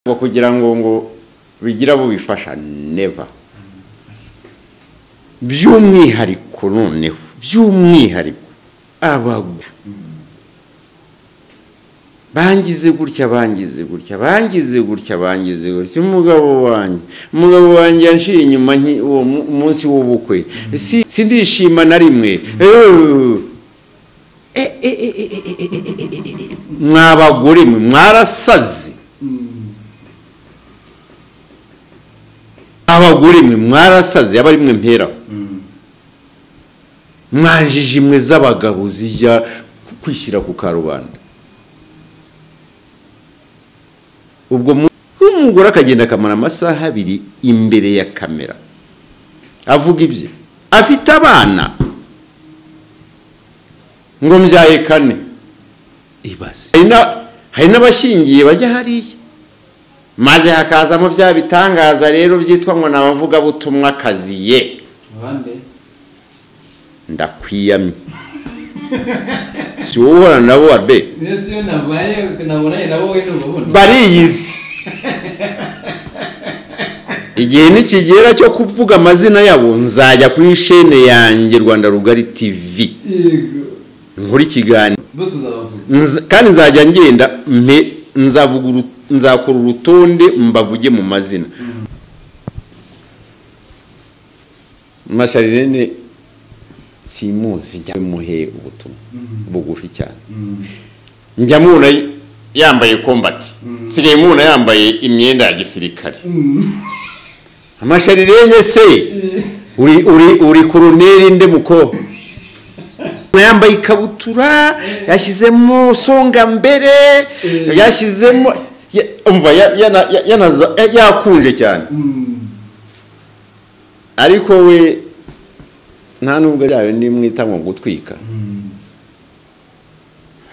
ngo kugira ngo ngo bigira abo bifasha neva by'umwihariko noneho by'umwihariko abagwa bangize gutya bangize gutya bangize gutya bangize gutya umugabo wanjye umugabo wanjye yanshiye inyuma nki- uwo mu- munsi w'ubukwe Si- sindishima na rimwe Eh, eh, eh, eh, eh, eh, eh, eh, eh, eh, eh. mwabagore mwe mwarasaze abagore mwe mwarasaze aba ari mwe mperaho mwanjije imwe z'abagabo zijya kwishyira ku karubanda ubwo mu- umugore akagenda akamara amasaha abiri imbere ya kamera avuga ibye afite abana ngo mbyaye kane ibaze hari na- hari n'abashingiye bajya hariya maze hakazamo bya bitangaza rero byitwa ngo ni abavugabutumwa akaziye abandi ndakwiyamye si wowe uhorana nabo wa be niyo siyo nabaye nabonanye nabo we n'ububona bariyizi igihe nikigera cyo kuvuga amazina yabo nzajya kuri shene yanjye rwanda rugari tv yego nkora ikiganiro bose uzabavuga Nz- kandi nzajya ngenda mpe nzavuga uru- nzakora urutonde mbavuge mu mazina masharirene simuzi njya muhe ubutumwa bugufi cyane njya mubona yambaye kombati nsigaye mubona yambaye imyenda ya gisirikare amasharirene se uri uri uri koroneri nde muko yambaye ikabutura yashyizemo songa mbere yashyizemo ya- umva ya- yana- ya- yanaza- ya- yakunje cyane ariko we nta nubwo yawe ndimwita ngo gutwika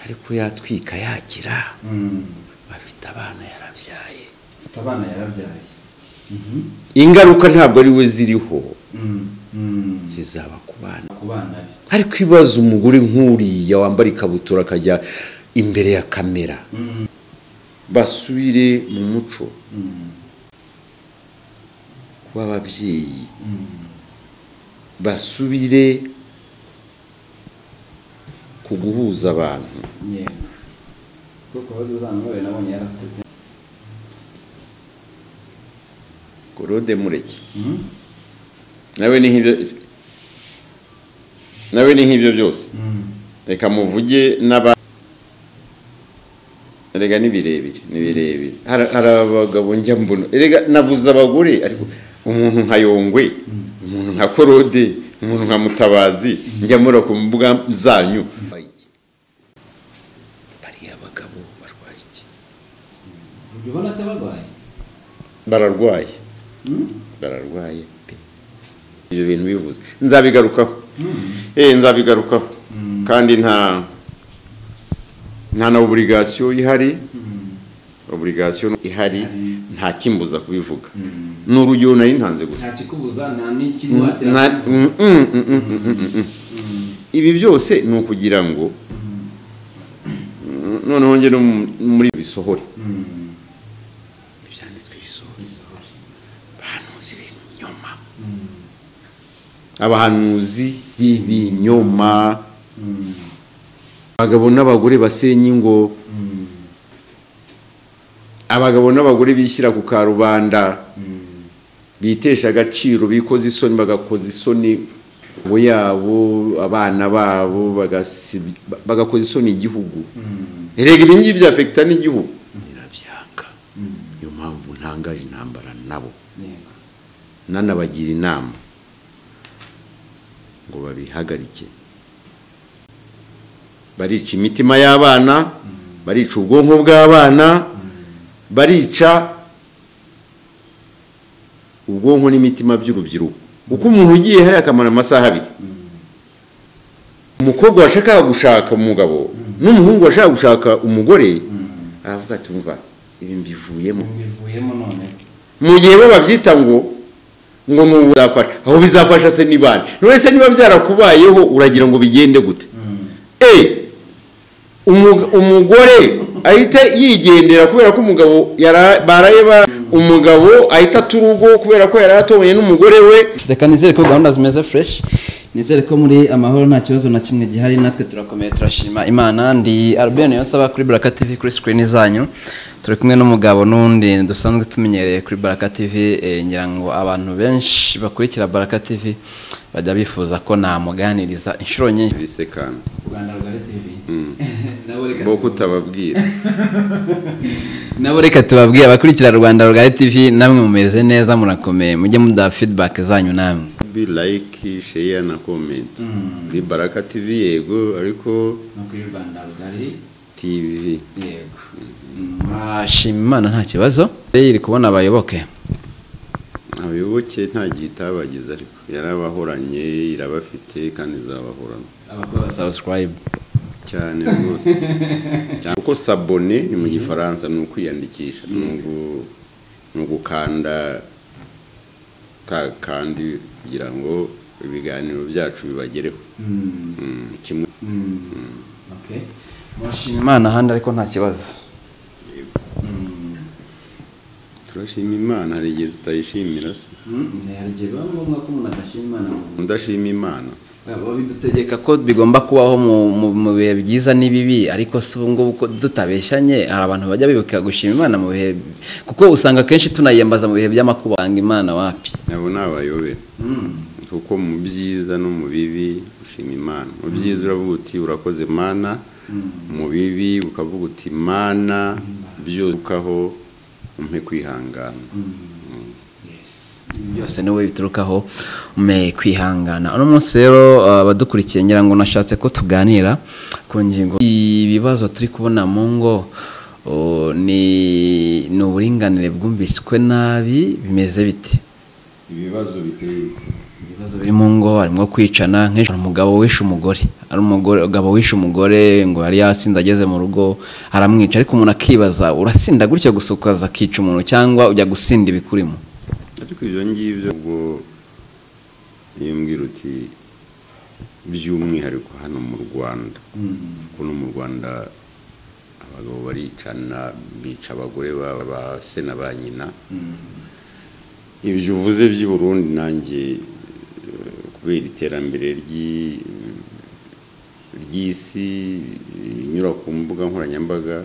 ariko yatwika yagira bafite abana yarabyaye mfite abana yarabyaye ingaruka ntabwo ari we ziriho Mm, mm. zizaba ku bana ku bana be ariko ibibazo umugore nk'uriya wambara ikabutura akajya imbere ya kamera basubire mu muco w'ababyeyi basubire ku guhuza abantu yego kuko bari uzana we nabonye yarakuze gorode mureke nawe ni nk'ibyo nawe ni nk'ibyo byose reka muvuge n'aba rega ni birebire ni birebire hari hari abagabo njya mbona rega navuze abagore ariko umuntu nka yongwe umuntu nka korode umuntu nka mutabazi njya mura ku mbuga zanyu bariya bagabo barwaye iki ujya ubona se barwaye bararwaye bararwaye pe ibyo bintu bivuze nzabigarukaho eh nzabigarukaho kandi nta nta na oburigasiyo ihari oburigasiyo ihari nta kimbuza kubivuga ni urugero nari ntanze gusa nta kikubuza nta n'ikiguhatira Nta- mm, mm, mm, mm, mm, mm, mm. ibi byose ni ukugira ngo mm, noneho njye no mu- muri bisohore ibyanditswe bisohore abahanuzi b'ibinyoma abahanuzi b'ibinyoma abagabo n'abagore basenya ingo abagabo n'abagore bishyira ku karubanda bitesha agaciro bikoze isoni bagakoza isoni bo yabo abana babo bagasi- bagakoza isoni igihugu erega ibi ngibi byafekita n'igihugu birabyanga niyo mpamvu ntangaje intambara nabo yego nanabagira inama ngo babihagarike barica imitima y'abana barica ubwonko bw'abana barica ubwonko n'imitima by'urubyiruko kuko umuntu ugiye hariya akamara amasaha abiri umukobwa washakaga gushaka umugabo n'umuhungu washakaga gushaka umugore aravuga ati "Umva, ibi mbivuyemo bivuyemo none mu gihe bo babyita ngo ngo ni ubu bizafasha aho bizafasha se ni bande none se niba byarakubayeho uragira ngo bigende gute e umugore ahita yigendera kubera ko umugabo yara- baraye ba- umugabo ahita ata urugo kubera ko yari atobonye n'umugore we reka nizere ko gahunda zimeze fresh nizere ko muri amahoro nta kibazo na kimwe gihari natwe turakomeye turashima imana ndi albert niyonsaba kuri baraka tv kuri screen zanyu turi kumwe n'umugabo n'undi dusanzwe tumenyereye kuri baraka tv eh, ngira ngo abantu benshi bakurikira baraka tv bajya bifuza ko namuganiriza inshuro nyinshi bisekana rwanda rugari tv bwo kutababwira nabo reka tubabwire abakurikira rwanda rugari tv namwe mumeze neza murakomeye mujye muduha feedback zanyu namwe be like share na comment ni baraka tv yego ariko no kuri rwanda rugari tv yego murashima imana nta kibazo iri kubona abayoboke abayoboke nta gihe itabagize ariko yarabahoranye irabafite kandi izabahorana abakora subscribe cyane rwose cyane kuko sabone ni mu gifaransa ni ukwiyandikisha ni ugu- ni ugukanda ka kandi kugira ngo ibiganiro byacu bibagereho Mm, kimwe murashima imana ahandi ariko nta kibazo turashima imana hari igihe tutayishimira se igihe biba ngombwa ko umuntu adashima imana mu udashima imana bidutegeka ko bigomba kubaho mu- mu- mu bihe byiza n'ibibi ariko si ubu ngubu ko tutabeshyanye hari abantu bajya bibuka gushima imana mu bihe kuko usanga akenshi tunayembaza mu bihe by'amakuba usanga imana wapi nabo ni abayobera kuko mu byiza no mu bibi ushima imana mu byiza uravuga uti urakoze mana mu bibi ukavuga uti mana byukaho umpe kwihangana byose niwe biturukaho ume kwihangana uno munsi rero uh, abadukurikiye ngira ngo nashatse ko tuganira ku ngingo ibibazo turi kubona mu ngo uh, ni ni uburinganire bwumviswe nabi bimeze bite ibibazo biteye ibibazo biri mu ngo harimo kwicana nk'ejo hari umugabo wishe umugore hari umugore umugabo wishe umugore ngo yari yasinze ageze mu rugo aramwica ariko umuntu akibaza urasinda gutya gusa ukaza akica umuntu cyangwa ujya gusinda ibikurimo ariko ibyo ngibyo ubwo iyo mbwira uti by'umwihariko hano mu rwanda kuko no mu rwanda abagabo baricana bica abagore baba ba se na ba nyina ibyo uvuze by'i burundi nanjye eh, kubera iterambere ry'i- ry'isi inyura ku mbuga nkoranyambaga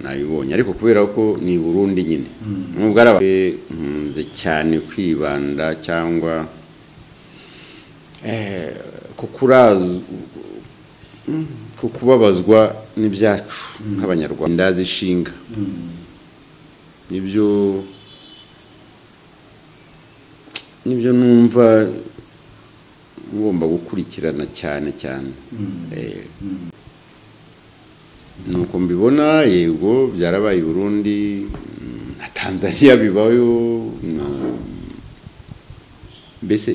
nabibonye ariko kubera ko ni i Burundi nyine nubwo ari aba- nkunze cyane kwibanda cyangwa eh, ku kuraz- mm, ku kubabazwa n'ibyacu nk'abanyarwanda inda zishinga nibyo nibyo numva ngomba gukurikirana cyane cyane Eh, nuko mbibona yego byarabaye i Burundi mm, na Tanzania bibayo na- mbese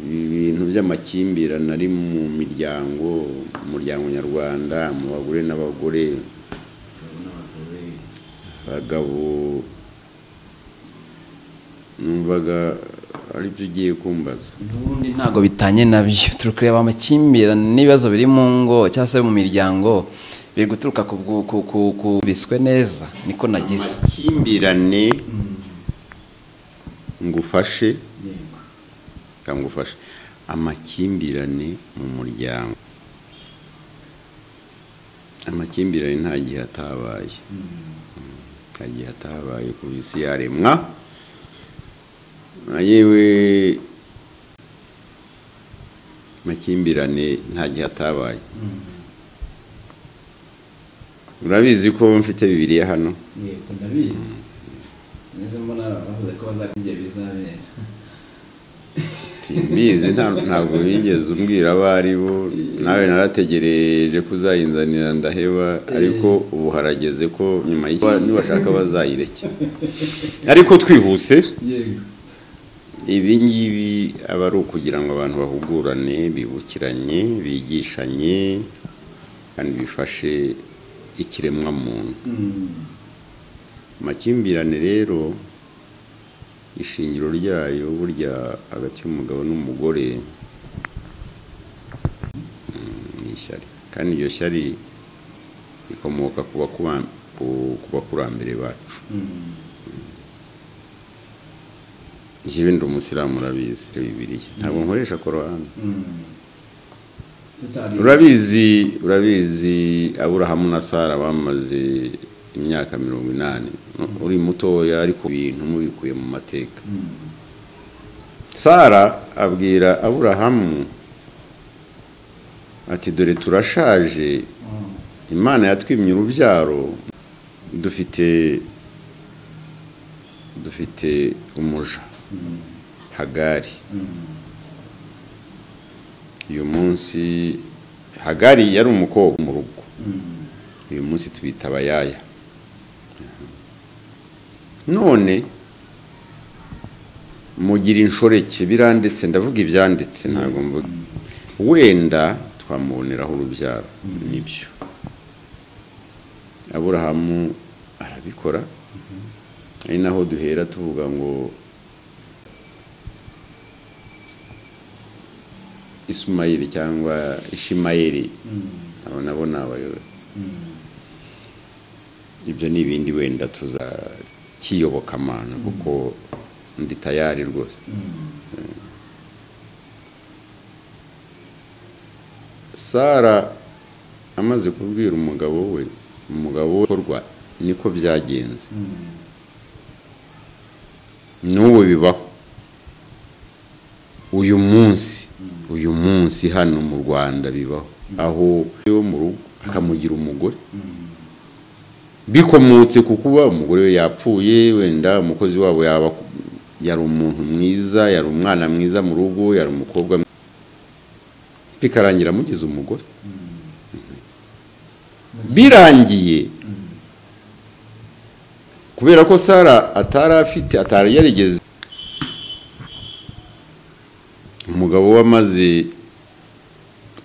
ibintu by'amakimbirane ari mu miryango umuryango nyarwanda mu bagore n'abagore abagabo numvaga aribyo ugiye kumbaza ubundi ntabwo bitanye nabyo turi kureba amakimbirane n'ibibazo biri mu ngo cyangwa se mu miryango biri guturuka ku bwu- ku- ku- ku biswe neza niko nagize amakimbirane ngufashe kangufashe amakimbirane mu muryango amakimbirane nta gihe atabaye nta gihe atabaye ku isi yaremwa Na yewe amakimbirane nta gihe atabaye urabizi ko mfite bibiriya hano yego ndabizi neza mbona bavuze ko bazakujya bizabera simbizi nta- ntabwo bigeze umbwira abo ari bo nawe narategereje ko uzayinzanira ndaheba ariko ubu harageze ko nyuma y'iki nibashaka bazayireke ariko twihuse yego ibi ngibi aba ari ukugira ngo abantu bahugurane bibukiranye bigishanye kandi bifashe ikiremwamuntu amakimbirane rero ishingiro ryayo burya hagati y'umugabo n'umugore mm, ni ishyari kandi iryo shyari ikomoka ku bakubam- ku- ku bakurambere bacu njyewe ndi umusiramu urabizi bibiliya ntabwo nkoresha korowani urabizi urabizi aburahamu na sara bamaze imyaka mirongo inani uri mutoya ariko ibintu mubikuye mu mateka sara abwira aburahamu ati dore turashaje imana yatwimye urubyaro dufite dufite umuja hagari uyu munsi hagari yari umukobwa mu rugo uyu munsi tubita abayaya none mugira inshoreke biranditse ndavuga ibyanditse ntabwo mvuga wenda twamuboneraho urubyaro nibyo aburahamu arabikora ari naho duhera tuvuga ngo isumayeli cyangwa ishimayeli abo nabo ni abayobe ibyo ni ibindi wenda tuzakiyoboka amana kuko ndi tayari rwose sara amaze kubwira umugabo we umugabo we korwa niko byagenze n'ubu bibaho uyu munsi uyu munsi hano mu rwanda bibaho aho yo mu rugo akamugira umugore bikomotse ku kuba umugore we yapfuye wenda umukozi wabo yaba yari umuntu mwiza yari umwana mwiza mu rugo yari umukobwa mwiza bikarangira amugize umugore birangiye kubera ko sara atari afite atari yarigeze umugabo we amaze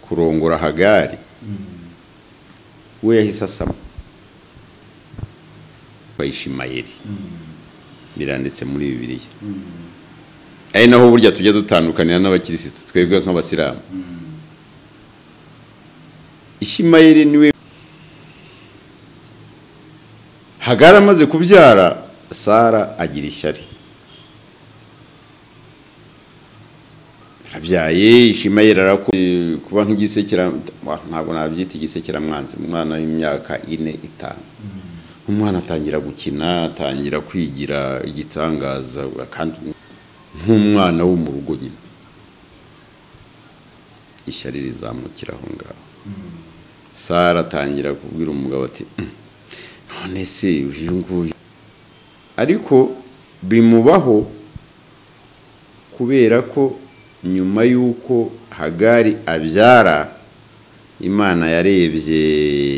kurongora hagari we yahise asama bayishimayeri biranditse muri bibiliya ari naho burya tujya dutandukanira n'abakirisitu twebwe nk'abasilamu ishimayeri niwe hagara amaze kubyara sara agira ishyari arabyaye ishimayeri arakoze kuba nk'igisekera ntabwo nabyita igisekeramwanzi umwana w'imyaka ine itanu umwana atangira gukina atangira kwigira igitangaza kandi nk'umwana wo mu rugo nyine ishyari rizamukira aho ngaho sara atangira kubwira umugabo ati "Mm, none se uyu nguyu ariko bimubaho kubera ko nyuma y'uko hagari abyara imana yarebye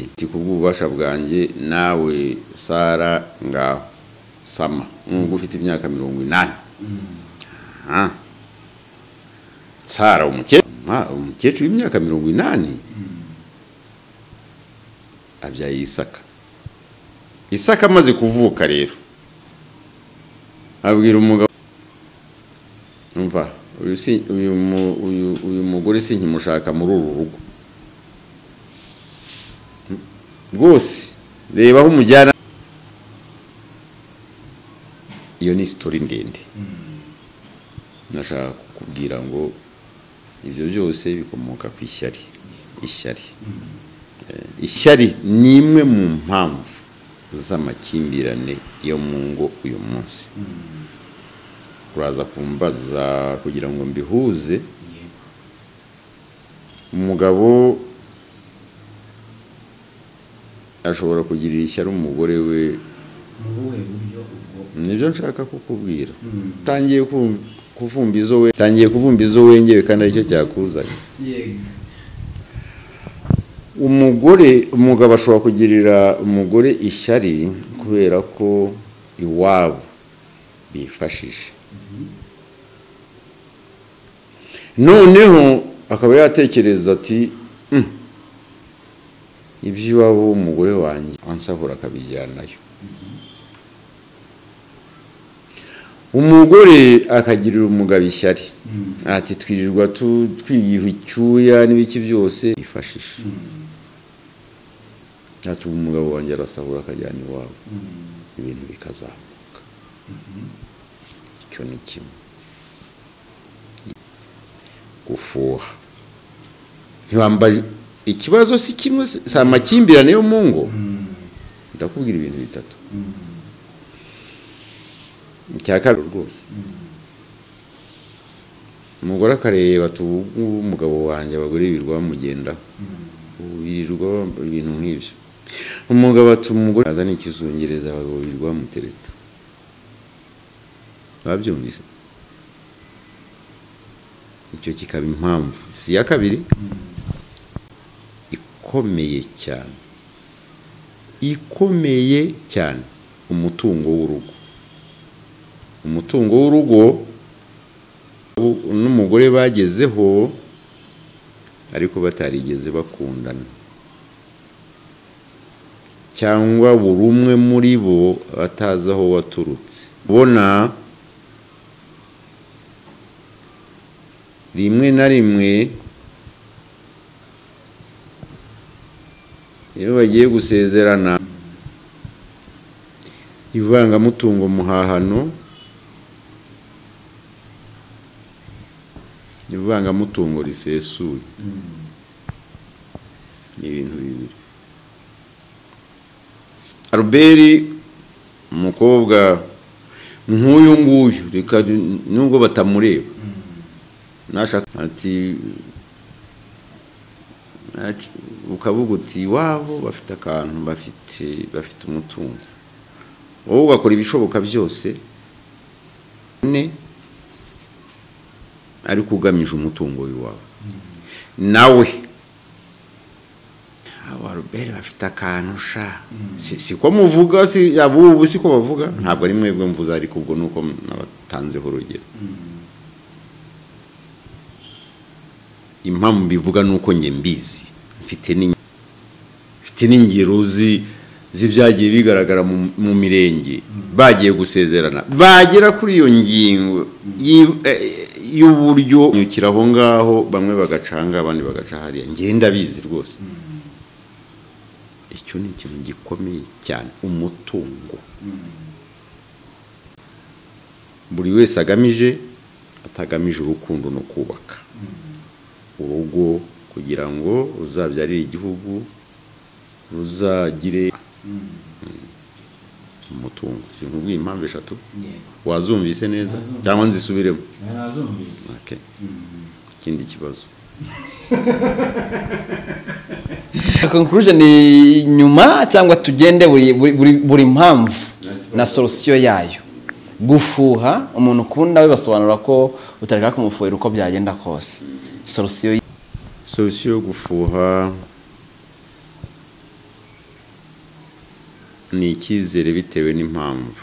iti ku bw'ububasha bwanjye nawe sara ngaho sama nubwo ufite imyaka mirongo inani Aha. sara umukecuru Ma- umukecuru w'imyaka mirongo inani abyaye isaka isaka amaze kuvuka rero abwira umugabo umva uyu si- uyu mu- uyu- uyu mugore sinkimushaka muri uru rugo rwose reba aho umujyana iyo ni sitori ndende nashaka kukubwira ngo ibyo byose bikomoka ku ishyari ishyari Eh, ishyari ni imwe mu mpamvu z'amakimbirane yo mu ngo uyu munsi uraza kumbaza kugira ngo mbihuze umugabo ashobora kugirira ishyari umugore we nibyo nshaka kukubwira utangiye kum- kuvumba izo we utangiye kuvumba izo wengewe kandi aricyo cyakuzanye umugore umugabo ashobora kugirira umugore ishyari kubera ko iwabo bifashisha noneho akaba yatekereza ati "Mm, iby'iwabo w'umugore wanjye ansahura akabijyanayo umugore akagirira umugabo ishyari ati twirirwa tu- twiyiha icyuya n'ibiki byose yifashisha ntacyo umugabo wanjye arasahura akajyana iwabo ibintu bikazamuka icyo ni kimwe gufuha ntibambaye ikibazo si kimwe si amakimbirane yo mu ngo ndakubwira ibintu bitatu icya kabiri rwose umugore akareba tubu umugabo wanjye abagore birirwa bamugendaho birirwa bambara ibintu nk'ibyo umugabo atuma umugore azana ikizungereza abagabo birirwa bamutereta babyumvise icyo kikaba impamvu si iya kabiri ikomeye cyane ikomeye cyane umutungo w'urugo umutungo w'urugo ubu n'umugore bagezeho ariko batarigeze bakundana cyangwa buri umwe muri bo batazi aho waturutse ubona rimwe na rimwe iyo bagiye gusezerana ivangamutungo muhahano ivangamutungo risesuye ni ibintu bibiri aruberi umukobwa nk'uyu nguyu reka nubwo batamureba nashaka ati ukavuga uti iwabo bafite akantu bafite bafite umutungo wowe ugakora ibishoboka byose ne ariko ugamije umutungo w'iwawe nawe abaruberi bafite akantu sha siko muvuga ubu siko bavuga ntabwo ari mwebwe mvuze ariko ubwo ni uko nabatanzeho urugero impamvu bivuga ni uko njye mbizi mfite n'ingero z'ibyagiye bigaragara mu mirenge bagiye gusezerana bagera kuri iyo ngingo y'uburyo nyukira aho ngaho bamwe bagacanga abandi bagaca hariya ngenda bizi rwose icyo ni ikintu gikomeye cyane umutungo buri wese agamije atagamije urukundo no kubaka urugo kugira ngo ruzabyarire igihugu ruzagire umutungo si nkubwiye impamvu eshatu wazumvise neza cyangwa nzisubiremo Okay. ikindi kibazo conclusion ni nyuma cyangwa tugende buri- buri- buri- buri mpamvu na solusiyo yayo gufuha umuntu ukunda we basobanura ko utareka kumufuhira uko byagenda kose solusiyo y- solusiyo yo gufuha ni icyizere bitewe n'impamvu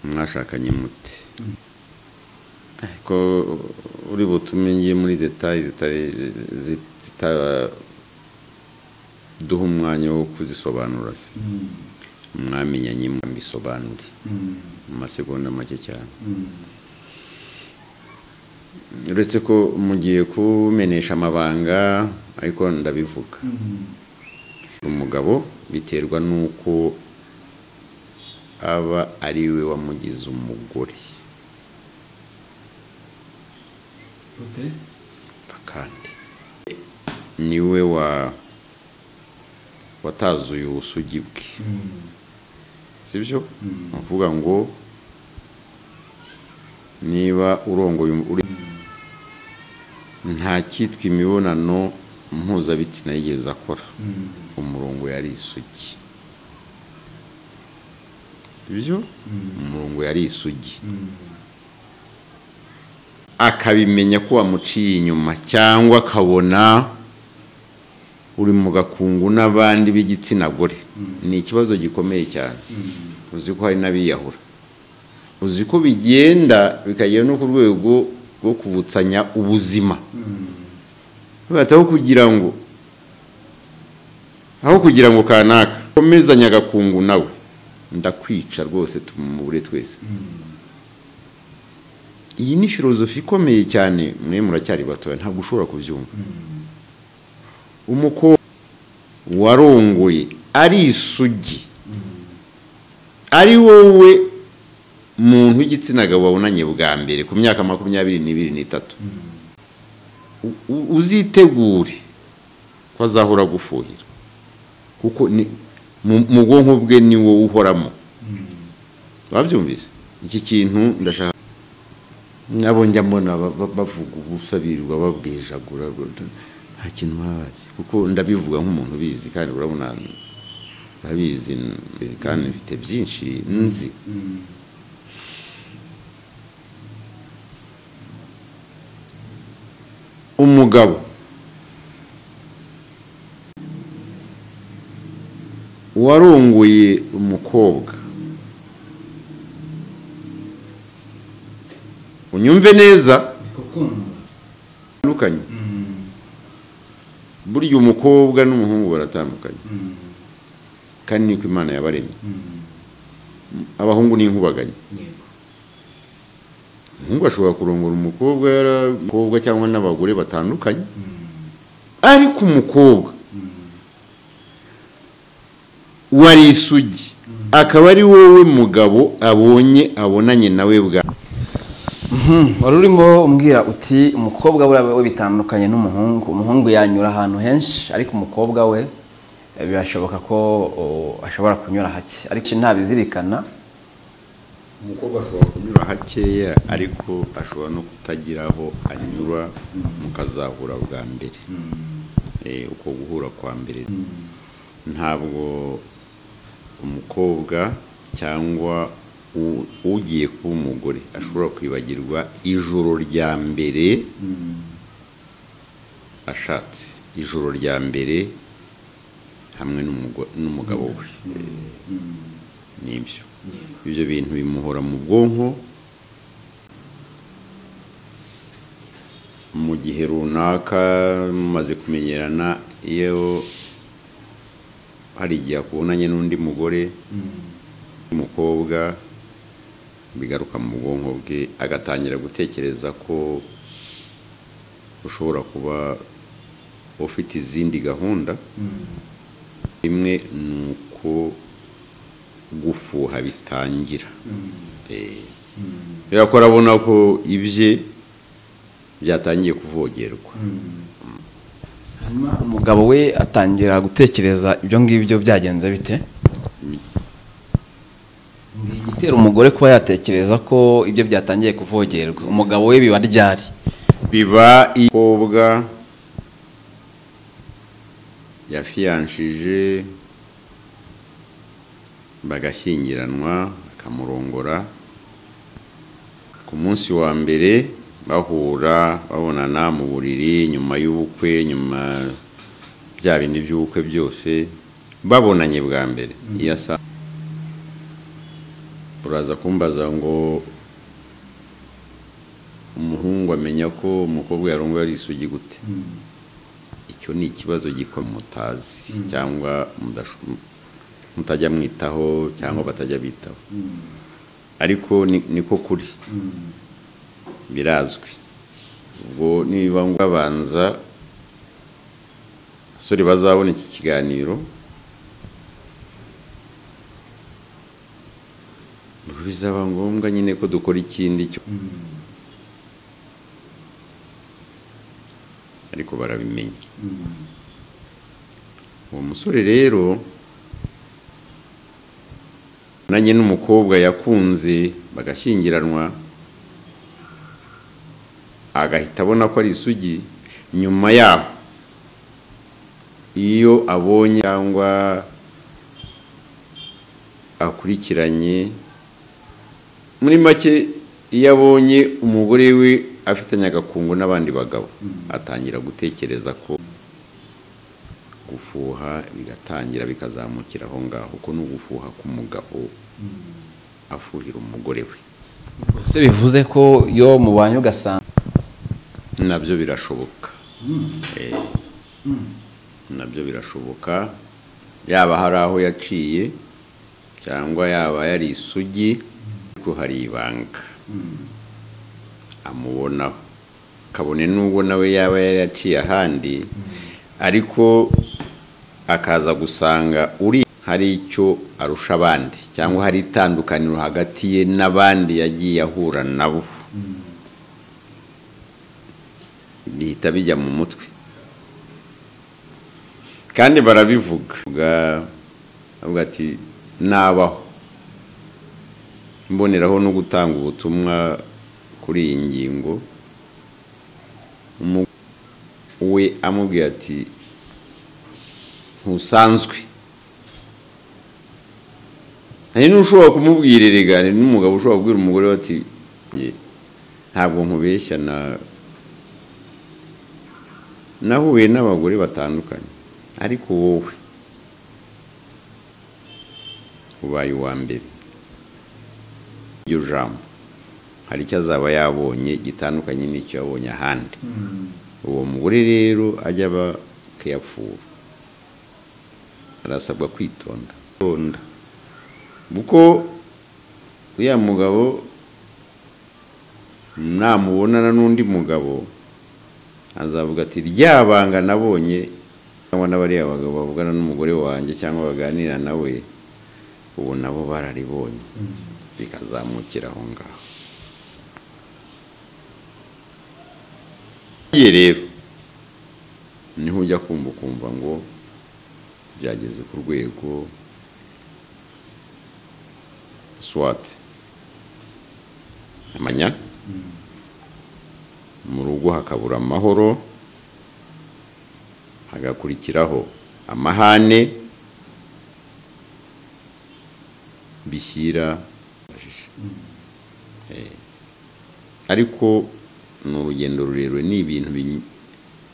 mwashakanye muti ariko uri butume ngiye muri detaye zitari- zi- zitaduha umwanya wo kuzisobanura se mwamenyanye mbisobanure mu masegonda make cyane uretse ko mugiye kumenesha amabanga ariko ndabivuga umugabo biterwa n'uko aba ari we wamugize umugore kandi niwe wa watazuye ubusugi bwe sibyo ni ukuvuga ngo niba urongoye um- uri nta cyitwa imibonano mpuzabitsina yigeze akora umurongo yari isugi sibyo umurongo yari isugi akabimenya ko wamuciye inyuma cyangwa akabona uri mu gakungu n'abandi b'igitsina gore ni ikibazo gikomeye cyane uzi ko hari n'abiyahura uzi ko bigenda bikagera no ku rwego rwo kubutsanya ubuzima bahitaho kugira ngo aho kugira ngo kanaka komezanya agakungu nawe ndakwica rwose tumubure twese iyi ni filozofi ikomeye cyane mwe muracyari batoya ntabwo ushobora kubyumva umukobwa warongoye ari isugi ari wowe muntu w'igitsina gabo wabonanye bwa mbere ku myaka makumyabiri n'ibiri n'itatu U- u- uzitegure ko azahora agufuhira kuko ni mu- mu bwonko bwe ni wowe uhoramo wabyumvise iki kintu ndashaka nabo njya mbona ba- ba- bavuga ubusabirirwa babwijagura nta kintu babazi kuko ndabivuga nk'umuntu ubizi kandi urabona urabizi n- kandi mfite byinshi nzi umugabo warongoye umukobwa unyumve neza batandukanye burya umukobwa n'umuhungu baratandukanye kandi niko imana yabaremye abahungu ni inkubaganyi umuhungu ashobora kurongora umukobwa yara- umukobwa cyangwa n'abagore batandukanye ariko umukobwa wari isugi akaba ari wowe mugabo abonye abonanye nawe bwa wari urimo umbwira uti umukobwa buriya we bitandukanye n'umuhungu umuhungu yanyura ahantu henshi ariko umukobwa we eh, birashoboka ko o, ashobora kunyura hake ariko ntabizirikana umukobwa ashobora kunyura hakeya ariko ashobora no kutagira aho anyura mukazahura bwa mbere Eh, uko guhura kwa mbere ntabwo umukobwa cyangwa u- ugiye kuba umugore ashobora kwibagirwa ijoro rya mbere ashatse ijoro rya mbere hamwe n'umugo- n'umugabo we nibyo ibyo bintu bimuhora mu bwonko mu gihe runaka mumaze kumenyerana iyo hari igihe akubonanye n'undi mugore w'umukobwa bigaruka mu bwonko bwe agatangira gutekereza ko ushobora kuba ufite izindi gahunda imwe ni uko gufuha bitangira Eh, kubera ko arabona ko ibye byatangiye kuvogerwa hanyuma umugabo we atangira gutekereza ibyo ngibyo byagenze bite ni igitera umugore kuba yatekereza ko ibyo byatangiye kuvogerwa umugabo we biba ryari biba ikobwa yafiyanshije bagashyingiranwa bakamurongora ku munsi wa mbere bahura babonana mu buriri nyuma y'ubukwe nyuma bya bindi by'ubukwe byose babonanye bwa mbere iyo asa uraza kumbaza ngo umuhungu amenya ko umukobwa yarongoye ari isugi gute icyo ni ikibazo gikora mutazi cyangwa mudasho- mutajya mwitaho cyangwa batajya bitaho ariko ni- niko kuri birazwi ubwo niba babanza abasore bazabona iki kiganiro bizaba ngombwa nyine ko dukora ikindi cyo ariko barabimenya uwo musore rero nanjye n'umukobwa yakunze bagashyingiranwa agahita abona ko ari isugi nyuma yaho iyo abonye cyangwa akurikiranye muri make iyo abonye umugore we afitanye agakungu n'abandi bagabo atangira gutekereza ko gufuha bigatangira bikazamukira aho ngaho kuko ni ugufuha k'umugabo afuhira umugore we ese bivuze ko iyo mubanye ugasanga nabyo birashoboka Eh, nabyo birashoboka yaba hari aho yaciye cyangwa yaba yari isugi ariko hari ibanga amubonaho kabone n'ubwo nawe yaba yari yaciye ahandi ariko akaza gusanga uri hari icyo arusha abandi cyangwa hari itandukaniro hagati ye n'abandi yagiye ahura nabo bihita bijya mu mutwe kandi barabivuga avuga ati nabaho mboneraho no gutanga ubutumwa kuri iyi ngingo Umu- we amubwira ati ntusanzwe hari n'ushobora kumubwira erega hari n'umugabo ushobora kubwira umugore we ati "Ye, ntabwo nkubeshya na nahuye n'abagore batandukanye ariko wowe ubaye uwa mbere iryo jambo hari icyo azaba yabonye gitandukanye n'icyo yabonye ahandi uwo mugore rero ajya aba akayapfura arasabwa kwitonda Kwitonda. kuko uriya mugabo namubonana n'undi mugabo azavuga ati rya banga nabonye cyangwa n'abariya bagabo bavugana n'umugore wanjye cyangwa baganira nawe ubu nabo bararibonye bikazamukira aho ngaho Iyo rero niho ujya kumva ukumva ngo byageze ku rwego swati amanya mu rugo hakabura amahoro hagakurikiraho amahane bishyira Eh, ariko ni urugendo rurerure ni ibintu binyu-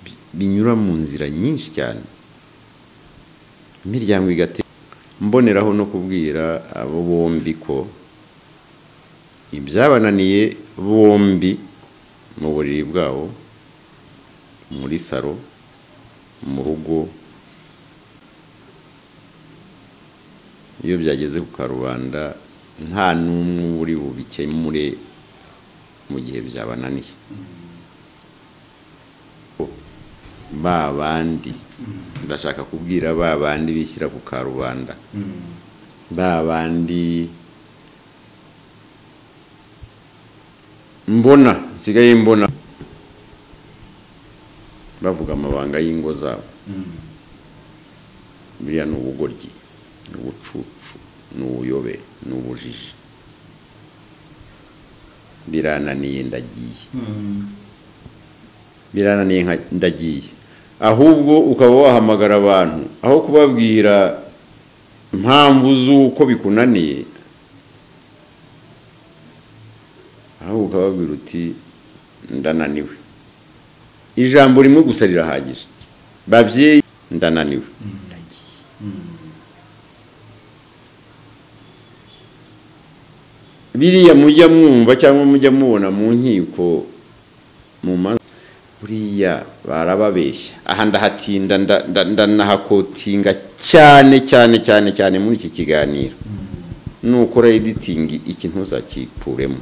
bi- binyura mu nzira nyinshi cyane imiryango igate mboneraho no kubwira abo bombi ko ibyabananiye bombi mu buriri bwabo muri saro mu rugo iyo byageze ku karubanda nta n'umwe uri bubikemure mu gihe byabananiye ba bandi ndashaka kubwira ba bandi bishyira ku karubanda ba bandi mbona nsigaye mbona bavuga amabanga y'ingo zabo biriya ni ubugoryi ni ubucucu ni ubuyobe ni ubujiji birananiye ndagiye birananiye nka- ndagiye ahubwo ukaba wahamagara abantu aho kubabwira impamvu z'uko bikunaniye ahubwo ukababwira uti ndananiwe ijambo rimwe gusa rirahagije babyeyi ndananiwe biriya mujya mwumva cyangwa mujya mubona mu nkiko mu manza buriya barababeshya aha ndahatinda nda- nda- ndanahakotinga cyane cyane cyane cyane muri iki kiganiro nukora editingi iki ntuzakikuremo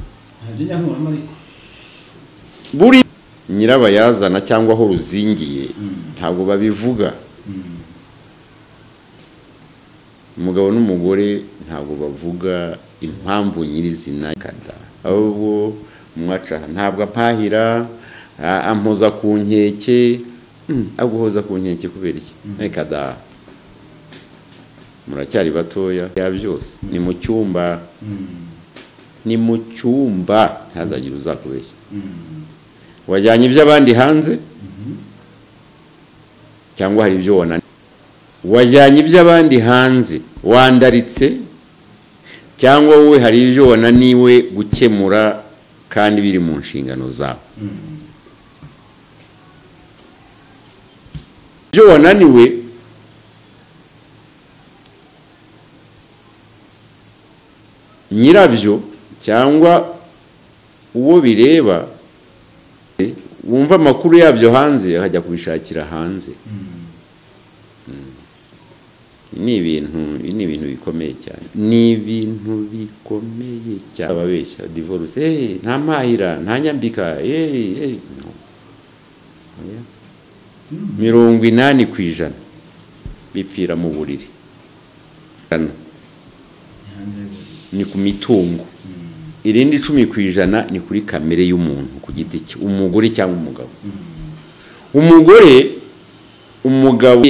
buri nyirabayazana cyangwa aho ruzingiye ntabwo babivuga umugabo n'umugore ntabwo bavuga impamvu nyirizina kada ahubwo umwaca aha, ntabwo ampahira a- ampoza ku nkeke Mm, aguhoza ku nkeke kubera iki reka da muracyari batoya ya byose ni mu cyumba ni mu cyumba ntazagire uzakubeshya wajyanye iby'abandi hanze cyangwa hari ibyo wananiwe wajyanye iby'abandi hanze wandaritse cyangwa wowe hari ibyo wananiwe gukemura kandi biri mu nshingano zawe ibyo wananiwe nyirabyo cyangwa uwo bireba wumva amakuru yabyo hanze akajya kubishakira hanze ni ibintu ni ibintu bikomeye cyane ni ibintu bikomeye cyane ababeshya divorce eh nta mpahira nta nyambika eh eh no. Oya. mirongo inani ku ijana bipfira mu buriri Hano. ni ku mitungo irindi icumi ku ijana ni kuri kamere y'umuntu ku giti cye umugore cyangwa umugabo umugore umugabo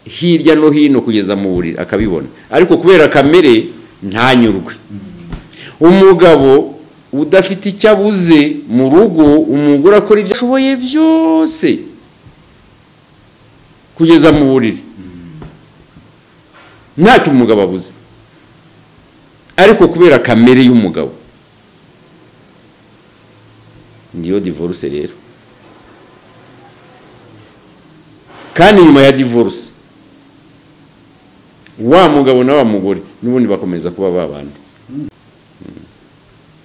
hirya no hino kugeza mu buriri akabibona ariko kubera kamere ntanyurwe umugabo udafite icyo abuze mu rugo umugore akora ibyo ashoboye byose kugeza mu buriri ntacyo umugabo abuze ariko kubera kamere y'umugabo niyo divorce rero kandi nyuma ya divorce wa mugabo na wa mugore n'ubundi bakomeza kuba babana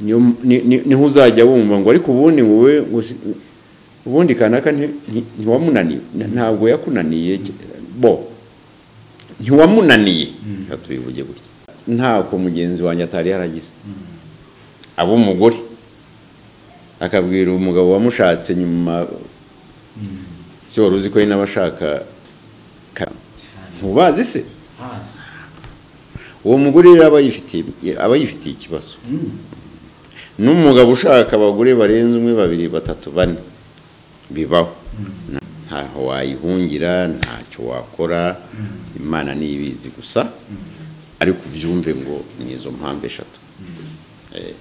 niyo ni- ni- niho uzajya wumva ngo ariko ubundi wowe gusi- ubundi kanaka nti- nti- ntiwamunaniye Na- ntabwo yakunaniye bo ntiwamunaniye reka tubivuge gutya ntako mugenzi wanjye atari yaragize aba umugore akabwira umugabo wamushatse nyuma si wari uzi ko ari n'abashaka ka- ntubazi se uwo mugore rero aba yifitiye aba yifitiye ikibazo n'umugabo ushaka abagore barenze umwe babiri batatu bane bibaho Na- ntaho wayihungira ntacyo wakora imana niyo ibizi gusa ariko ubyumve ngo ni izo mpamvu eshatu Eh,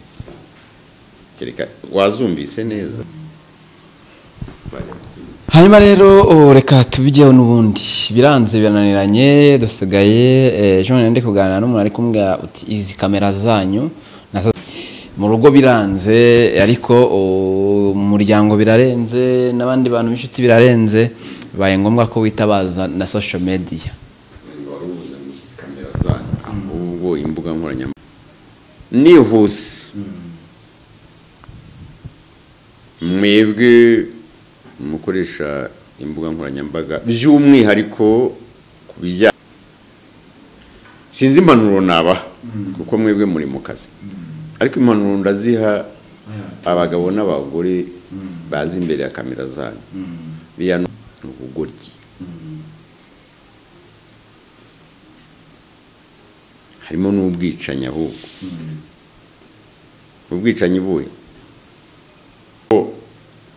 kereka wazumvise neza hanyuma rero oh, reka tubijyeho n'ubundi biranze birananiranye dusigaye eh, ejo bundi ndi kuganira n'umuntu ari kumbwira uti izi kamera zanyu nazo mu rugo biranze ariko oh, mu muryango birarenze n'abandi bantu b'inshuti birarenze bibaye ngombwa ko witabaza na social media ahubwo imbuga nkoranyambaga nihuse mwebwe mukoresha imbuga nkoranyambaga by'umwihariko ku bijyanye sinzi impanuro nabaha kuko mwebwe muri mu kazi ariko impanuro ndaziha abagabo n'abagore bazi imbere ya kamera zanyu biriya ni ubugoryi harimo n'ubwicanyi ahubwo ubwicanyi buhe Ngo-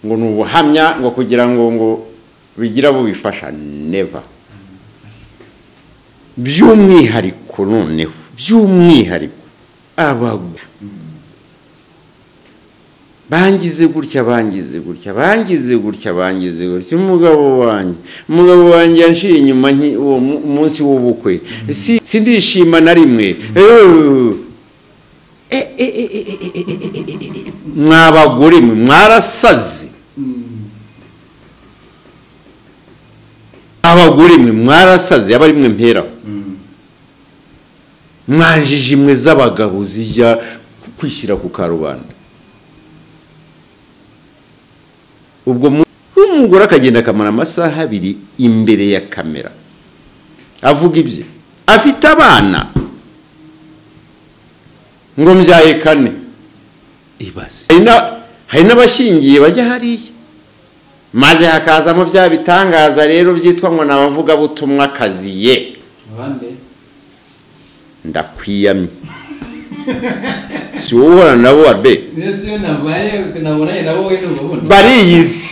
ngo ni ubuhamya ngo kugira ngo ngo bigira abo bifasha neva by'umwihariko noneho by'umwihariko abagwa bangize gutya bangize gutya bangize gutya bangize gutya umugabo wanjye umugabo wanjye yanshiye inyuma nki- uwo mu- munsi w'ubukwe Si- sindishima na rimwe Eh, eh, eh, eh, eh, eh, eh, eh, eh, eh, eh, eh. mwabagore mwe mwarasaze abagore mwe mwarasaze aba ari mwe mperaho mwanjije imwe z'abagabo zijya kwishyira ku karubanda ubwo mu- umugore akagenda akamara amasaha abiri imbere ya kamera avuga ibye afite abana ngo mbyaye kane ibase hari na- hari n'abashingiye bajya hariya maze hakazamo bya bitangaza rero byitwa ngo ni abavugabutumwa akaziye ndakwiyamye si wowe uhorana nabo abe bariyizi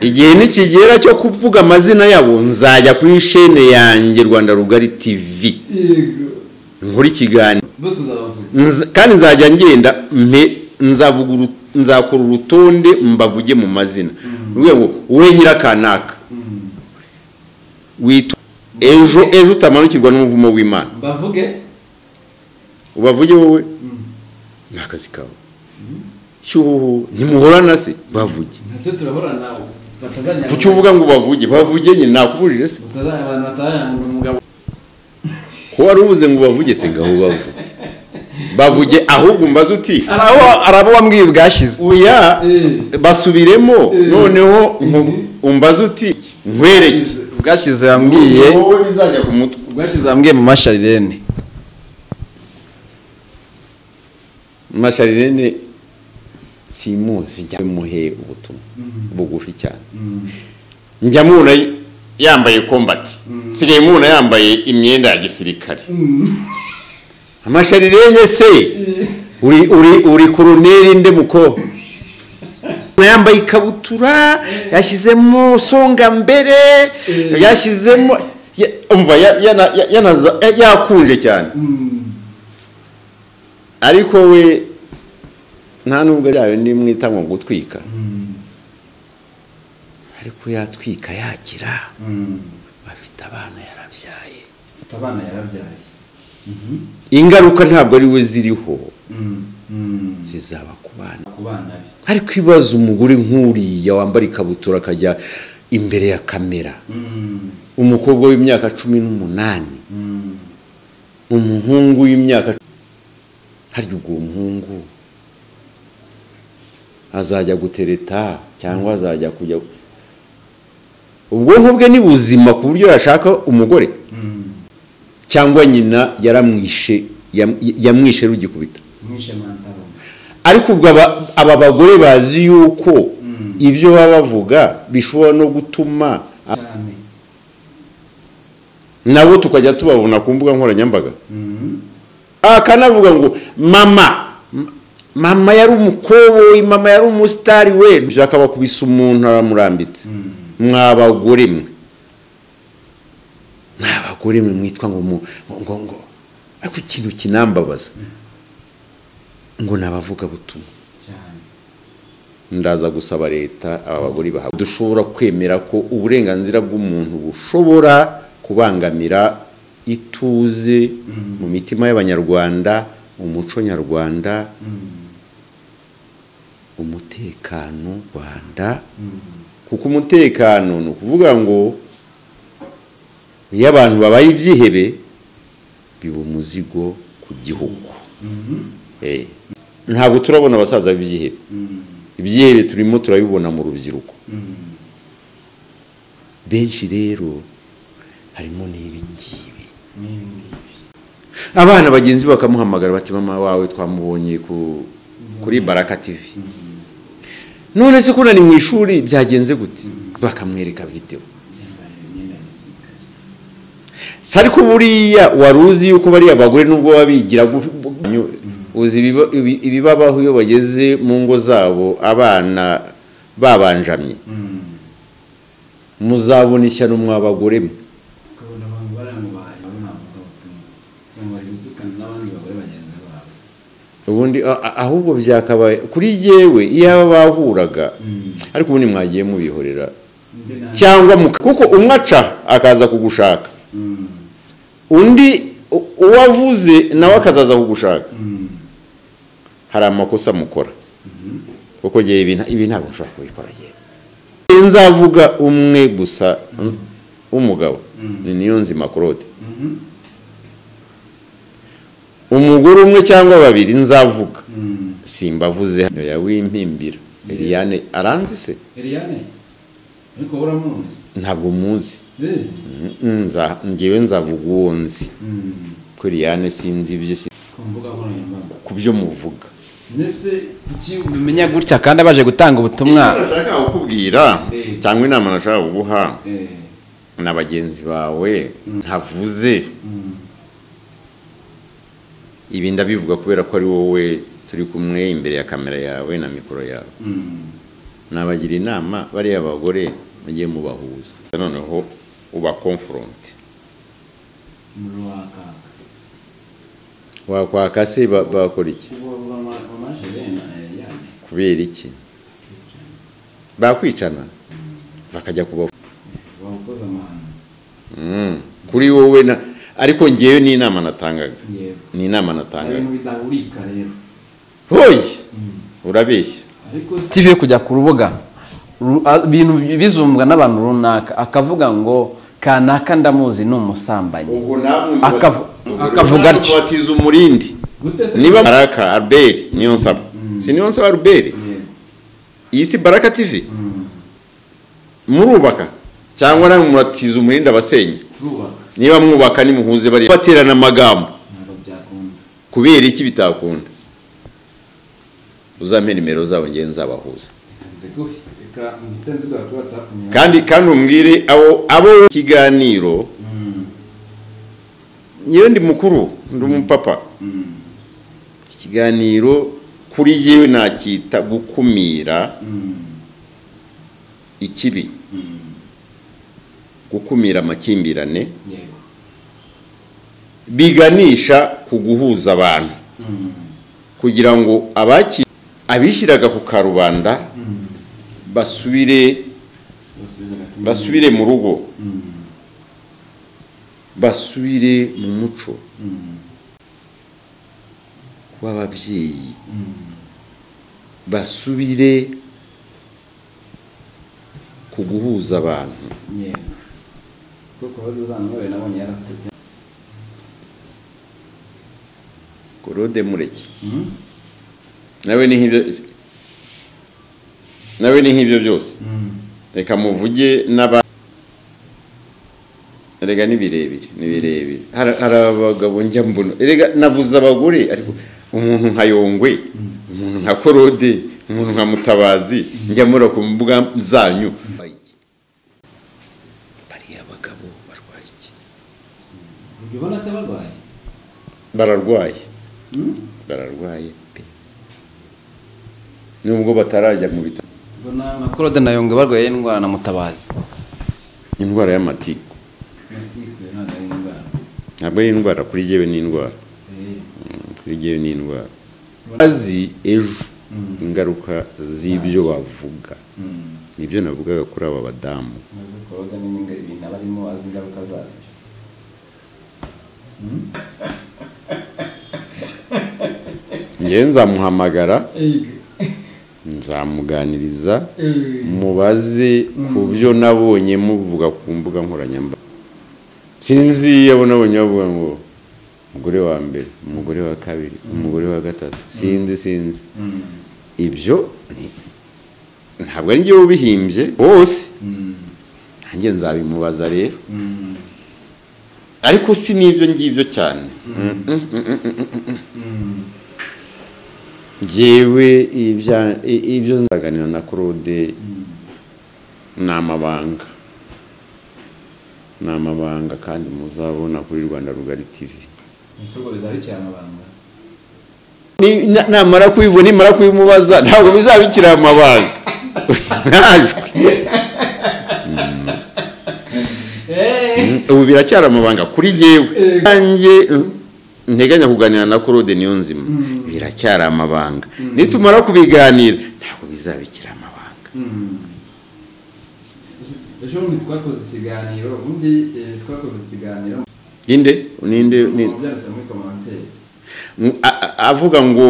igihe nikigera cyo kuvuga amazina yabo nzajya kuri shene yanjye rwanda rugari tv nkora ikiganiro Nz- kandi nzajya ngenda mpe nzavuga uru- nzakora urutonde mbavuge mu mazina rwego we nyirakanaka witwa ejo ejo utamanukirwa n'umuvumo w'imana bavuge ubavuge wowe ni akazi kawe cyuhuhu ntimuhorana se bavuge ndetse turahura nawe batazajya kuki uvuga ngo bavuge bavuge nyine nakubujije se batazajya abantu batazajya umugabo ko wari ubuze ngo bavuge se ngaho bavuge bavuge ahubwo mbaze uti hari abo wambwiye bwashize oya Eh. basubiremo noneho nku- umbaze uti nkwereke bwashize wambwiye wowe bizajya ku mutwe bwashize wambwiye mu masharirene masharirene simuzi njya muhe ubutumwa bugufi cyane njya mubona yambaye kombati nsigaye mubona yambaye imyenda ya gisirikare amasharirenge se uri uri uri koroneri nde muko yambaye ikabutura yashyizemo songa mbere yashyizemo ya- umva ya- yana- ya- yanaza- ya- yakunje cyane ariko we nta nubwo ryayo ndimwita ngo gutwika ariko yatwika yakira bafite abana yarabyaye abana yarabyaye ingaruka ntabwo ari we ziriho ku zizaba ku bana bana be ariko ibibazo umugore nk'uriya wambara ikabutura akajya imbere ya kamera umukobwa w'imyaka cumi n'umunani umuhungu w'imyaka harya ubwo uwo muhungu azajya gutereta cyangwa azajya kujya ubwonko bwe ni buzima ku buryo yashaka umugore cyangwa nyina yaramwishe yam- yamwishe rugikubita mwishe mantaroma ariko ubwo aba- aba bagore bazi yuko ibyo baba bavuga bishobora no gutuma cyane nabo tukajya tubabona ku mbuga nkoranyambaga akanavuga ngo mama m- mama yari umukoboyi mama yari umusitari we ibyo akabakubisa umuntu aramurambitse mwabagore mwe mwabagore mwe mwitwa ngo mu- ngo ngo ariko ikintu kinambabaza ngo ni abavugabutumwa cyane ndaza gusaba leta aba bagore bahabwa dushobora kwemera ko uburenganzira bw'umuntu bushobora kubangamira ituze mu mitima y'abanyarwanda umuco nyarwanda umutekano rwanda kuko umutekano ni ukuvuga ngo iyo abantu babaye ibyihebe biba umuzigo ku gihugu Eh, ntabwo turabona abasaza b'ibyihebe ibyihebe turimo turabibona mu rubyiruko benshi rero harimo n'ibingibi abana bagenzi be bakamuhamagara bati mama wawe twamubonye ku kuri baraka tv none se ko ni mu ishuri byagenze gute bakamwereka videwo si ariko buriya wari uzi yuko bariya bagore nubwo baba bigira gu- gu- uzi ibiba- ibi- ibibabaho iyo bageze mu ngo zabo abana babanjamye muzabona ishyano mwa bagore mwe ukabona abantu baramubaye bari navuga ubutumwa cyangwa bari gutukana n'abandi bagore bagenzi babo ubundi a- a- ahubwo byakabaye kuri yewe iyo aba bahuraga ariko ubundi mwagiye mubihorera undi nawe cyangwa muka- kuko umwe aca akaza kugushaka undi u- uwavuze nawe akazaza kugushaka hari amakosa mukora kuko yewe ibi nta- ibi ntabwo nshobora kubikora yewe nzavuga umwe gusa w'umugabo ni niyo nzima claude umugore umwe cyangwa babiri nzavuga simbavuze hano ya wimpimbira eliane aranzi se Eliane ariko uramuzi ntabwo muzi Eh. Mm, nza- ngewe nzavuga uwo nzi ko eliane sinzi ibyo si- ku mbuga nkoranyambaga ku byo muvuga mbese kuki umenya gutya kandi abaje gutanga ubutumwa Icyo nashaka kukubwira Eh. cyangwa inama nashaka kuguha Eh, na bagenzi bawe ntavuze ibi ndabivuga kubera ko ari wowe turi kumwe imbere ya kamera yawe na mikoro yawe mm, nabagira inama bariya bagore mujye mubahuza noneho ubakomforonte umuriro wakaka wakwaka se ba- bakora iki uwo mama- mama Jerena, Eliane kubera iki bakwicana bakajya kuba wakoze amahano Mm. kuri wowe na ariko ngewe ni inama natangaga yego ni inama ari natangaga mu bidahurika rero hoyi urabeshya ariko tv yo kujya ku rubuga ru- a- ibintu bizumbwa n'abantu runaka akavuga ngo kanaka ndamuzi ni umusambanyi Akavu- akavuga atyo. atyo umurindi niba baraka albert niyo nsaba si niyo nsaba albert iyi si baraka tv murubaka cyangwa namwe muratiza umurindi abasenya turubaka niba mwubaka nimuhuze bari baterana amagambo ntabwo byakunda kubera iki bitakunda uzampe nimero zabo ngewe nzabahuza nzi guhe kandi kandi umbwire abo abo ikiganiro nyewe ndi mukuru ndi umupapa ikiganiro kuri yewe nacyita gukumira ikibi gukumira amakimbirane yego biganisha ku guhuza abantu kugira ngo abaki abishyiraga ku karubanda basubire basubire mu rugo basubire mu muco w'ababyeyi basubire ku guhuza abantu yego kuko wari uzanywere nabonye yaratubye korode mureke nawe ni nk'ibyo nawe ni nk'ibyo byose reka muvuge n'aba erega ni birebire ni birebire Hari- hari abagabo njya mbona erega navuze abagore ariko umuntu nka yongwe umuntu nka korode umuntu nka mutabazi njya mura ku mbuga zanyu bariya bagabo barwaye iki ubwo ubona se barwaye bararwaye Hmm? bararwaye pe nubwo batarajya mu bitaro mbona nka korode na yongwe barwaye indwara na mutabazi indwara y'amatiku ntabwo ari indwara kuri jyewe ni indwara kuri jyewe ni indwara azi ejo ingaruka z'ibyo bavuga nibyo navugaga kuri aba badamu maze korode n'ibindi ibintu aba arimo azi ingaruka zabyo ngewe nzamuhamagara nzamuganiriza mubaze ku byo nabonye muvuga ku mbuga nkoranyambaga sinzi abo nabonye bavuga ngo umugore wa mbere umugore wa kabiri umugore wa gatatu sinzi sinzi ibyo ni- ntabwo ari njyewe ubihimbye bose nanjye nzabimubaza rero ariko si n'ibyo ngibyo cyane ngewe ibya- i- ibyo nzaganira na claude ni amabanga ni amabanga kandi muzabona kuri rwanda rugari tv isogoreza ari cyane abanga Ni- na- namara kubibona nimara kubimubaza ntabwo bizabikira amabanga Ntajwe. Mm, ubu biracyari amabanga kuri jyewe nanjye nteganya kuganira na claude niyo nzima biracyari amabanga nitumara kubiganira ntabwo bizabikira amabanga ejo bundi twakoze ikiganiro ubundi eh, twakoze ikiganiro inde ninde ni- byanditse muri komanteri m- a- a- avuga ngo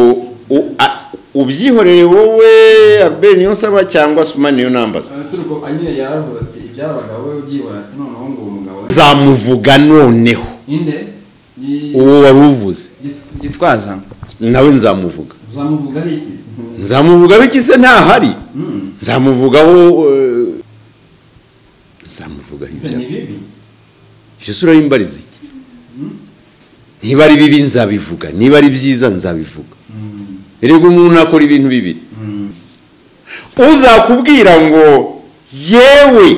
u- a- ubyihorere wowe albert niyo nsaba cyangwa suma niyo nambaza turuko anyine yaravuga ati ibyaba abagabo we ubyibona ati noneho ngo uwo mugabo we- zamuvuga noneho inde Ni- uwo wari uvuze Git- gitwaza nawe nzamuvuga uzamuvugaho iki nzamuvuga bikise ntahari nzamuvugaho eh, nzamuvugaho ese ibyo ni bibi icyo sura y'imbariza iki niba ari bibi nzabivuga niba ari byiza nzabivuga erega umuntu akora ibintu bibiri uzakubwira ngo yewe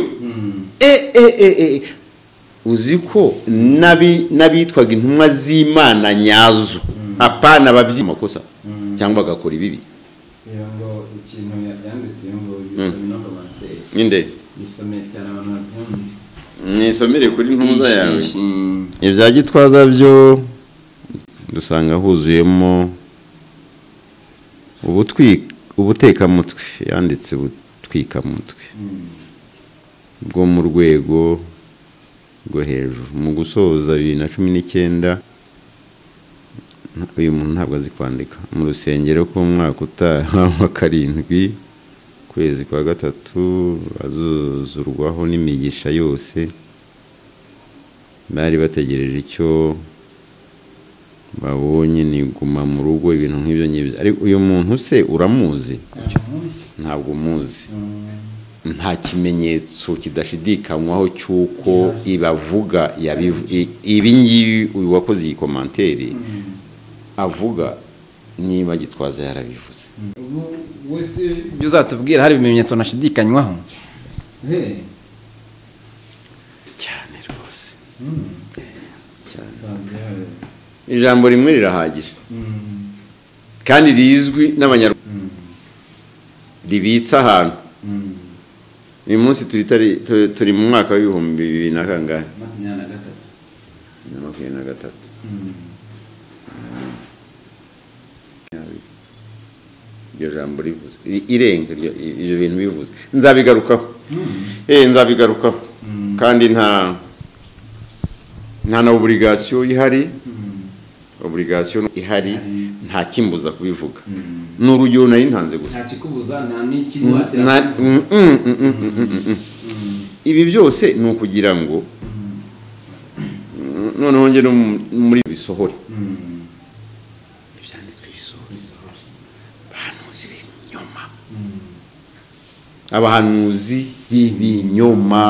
e e e e uzi ko n'abi- n'abitwaga intumwa z'imana nyazo apana ababyi amakosa cyangwa bagakora ibibi reba ngo ikintu ya- yanditse ngo yisome no komanteri ninde yisome cyane abantu babyumve nisomere kuri ntuza yawe Ishi- ishi- ibya gitwaza byo dusanga huzuyemo ubutwi ubutekamutwe yanditse ubutwikamutwe bwo mu rwego rwo hejuru mu gusoza bibiri na cumi n'icyenda uyu muntu ntabwo azi kwandika mu rusengero rw'umwaka utaha wa karindwi ukwezi kwa gatatu azuzurwaho n'imigisha yose bari bategereje icyo babonye ni guma mu rugo ibintu nk'ibyo ngibyo ariko uyu muntu se uramuzi munsi. ntabwo umuzi Mm. nta kimenyetso kidashidikanywaho cy'uko ibavuga yabivu- i- ibi ngibi uyu wakoze iyi komanteri avuga niba gitwaza yarabivuze wese ibyo uzatubwira hari ibimenyetso ntashidikanywaho cyane rwose cyane ijambo rimwe rirahagije kandi rizwi n'abanyarwanda ribitse ahantu uyu munsi turi tari- tu- turi mu mwaka w'ibihumbi bibiri na kangahe makumyabiri na gatatu na makumyabiri na gatatu iryo jambo rivuze I- irenga iryo ibyo bintu bivuze nzabigarukaho eh nzabigarukaho kandi nta nta na oburigasiyo ihari oburigasiyo ihari nta kimbuza kubivuga ni urugero nari ntanze gusa nta kikubuza nta n'ikiguhatira Na- mm, mm, mm, mm, mm, mm, mm. ibi byose ni ukugira ngo mm, noneho njye no mu- muri bisohore ibyanditswe bisohore abahanuzi b'ibinyoma abahanuzi b'ibinyoma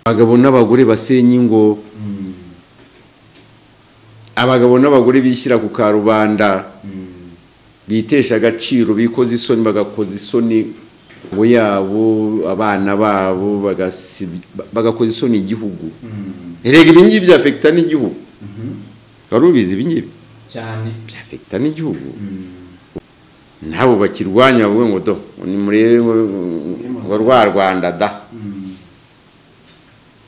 abagabo n'abagore basenya ingo abagabo n'abagore bishyira ku karubanda bitesha agaciro bikoze isoni bagakoza isoni ngo yabo abana babo bagasi- bagakoza isoni igihugu erega ibi ngibi byafekita n'igihugu wari ubizi ibi ngibi cyane byafekita n'igihugu nabo bakirwanya bavuga ngo do nimurebe ngo rwa rwanda da